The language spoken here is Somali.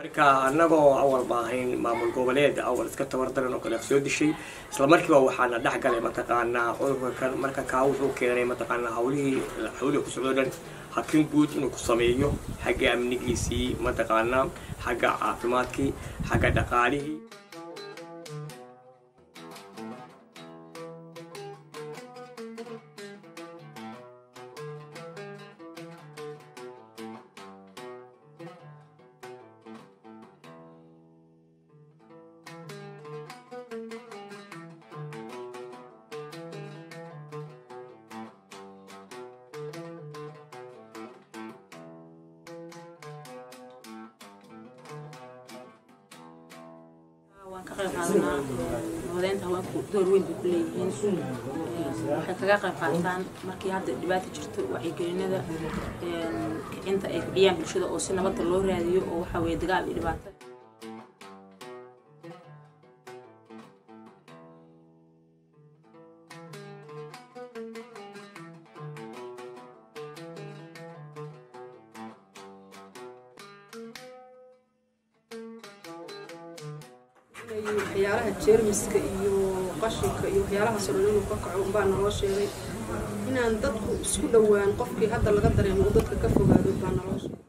marka annagoo awal baahayn maamul goboleed awal iska tabardaran oo kale soo dishay isla markiiba waxaana dhex galay mataqaanaa cudurka kan marka kaa wuxuu keenay mataqaanaa hawlihii hawlihi ku socdo dhan hakin guud inuu ku sameeyo xagga amnigiisii mataqaanaa xagga caafimaadkii xagga dhaqaalihii waan ka qayb qaadanaa nabadeynta haweenku door weyn bay ku leeyihiin waxay kaga qayb qaataan markii hadda dhibaata jirto wacyigelinada kicinta ay kiciyaan bulshada oo si nabadda loo raadiyo oo waxa weeye dagaal iyo dhibaato waxyaalaha jeermiska iyo qashinka iyo waxyaalahaas oo dhan inuu ka kaco unbaa naloo sheegay inaan dadku isku dhowaan qofkii hadda laga dareemo uu dadka ka fogaado baa naloo sheegay